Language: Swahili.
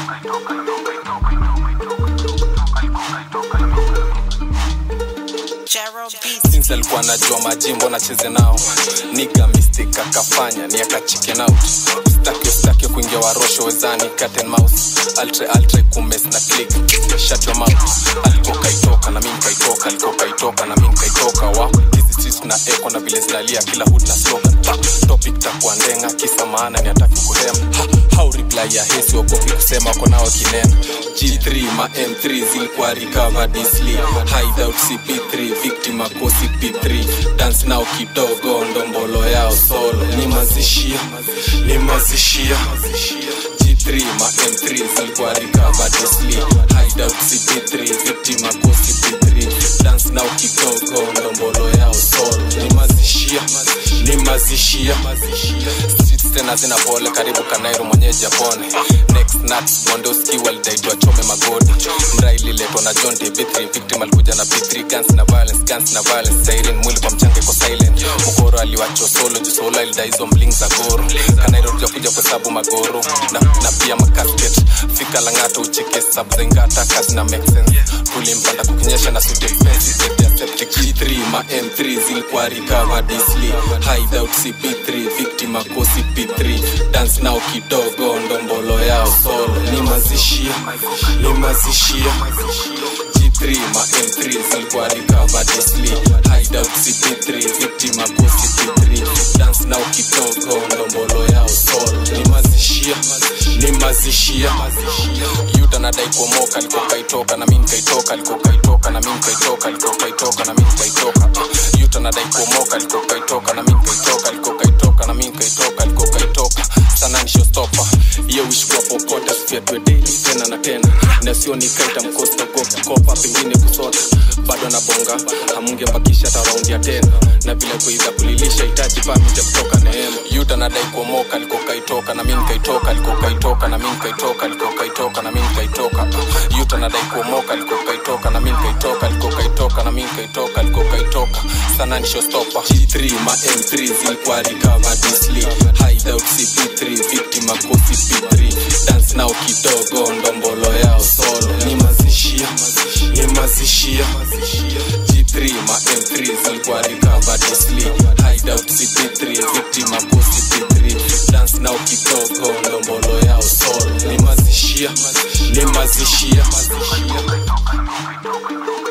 Gerald Beats. since alikuwa anajua majimbo nacheze nao niga mistake akafanya ni akachike out staki staki kuingia warosho wezani cat and mouse altre altre kumes na click shut your mouth alikuwa kaitoka na mimi kaitoka alikuwa kaitoka na mimi kaitoka wa hizi streets na echo na vile zinalia kila hood na slogan Ta, topic takuwa ndenga kisa maana ni ataki kuhema ha, how reply ya hesi wakopi kusema kwa nao kinena G3 ma M3 zilikuwa recovered easily hideout CP3 victim akosi P3 dance now kidogo ndombolo yao solo ni mazishia ni mazishia G3 ma M3 zilikuwa recovered easily hideout CP3 victim akosi P3 dance now kidogo ndombolo yao solo ni mazishia ni mazishia Streets tena zina pole karibu kanairo mwenyeji apone next nuts bondoski walidaitwa chome magodi mra ililetwa na john tv3 victim alikuja na p3 guns na violence guns na violence siren mwili kwa mchanga iko silent mkoro aliwacho solo juu solo alidai hizo mling za goro kanairo tujakuja kuhesabu magoro na, na pia makasket fika lang'ato ucheke sab za ingata kazi na make sense tulimpanda kukinyesha na suit expensive set ya septic g3 ma m3 zilikuwa recovered easily hideout cp3 victim akosi p3 dance nao kidogo ndombolo yao solo ni mazishia ni mazishia G3 ma M3 zilikuwa recovered easily hideout CP3 victim akosi P3 dance nao kidogo ndombolo yao solo ni mazishia ni mazishia yuta nadai kuomoka alikuwa kaitoka na mimi kaitoka alikuwa kaitoka na mimi kaitoka alikuwa kaitoka na mimi kaitoka yuta nadai kuomoka alikuwa kaitoka na mimi kaitoka alikuwa kaitoka na mimi kaitoka alikuwa kaitoka sana ni showstopper hiyo wish kwa popote asifiatwe daily tena na tena na sio nikaita mkosta go kukopa pengine kusota bado na bonga hamunge mbakisha hata raundi ya tena na vile kuiza kulilisha hitaji pamija kutoka neema yuta nadai kuomoka alikuwa kaitoka na mimi kaitoka alikuwa kaitoka na mimi kaitoka alikuwa kaitoka na mimi kaitoka yuta nadai kuomoka alikuwa kaitoka na mimi kaitoka alikuwa kaitoka na mimi kaitoka alikuwa kaitoka sana ni showstopper G3 ma M3 zilikuwa recovered easily hideout CP3 victim akosi P3 dance nao kidogo ndombolo yao solo ni mazishia ni mazishia G3 ma M3 zilikuwa recovered easily hideout CP3 victim akosi P3 dance nao kidogo ndombolo yao solo ni mazishia ni mazishia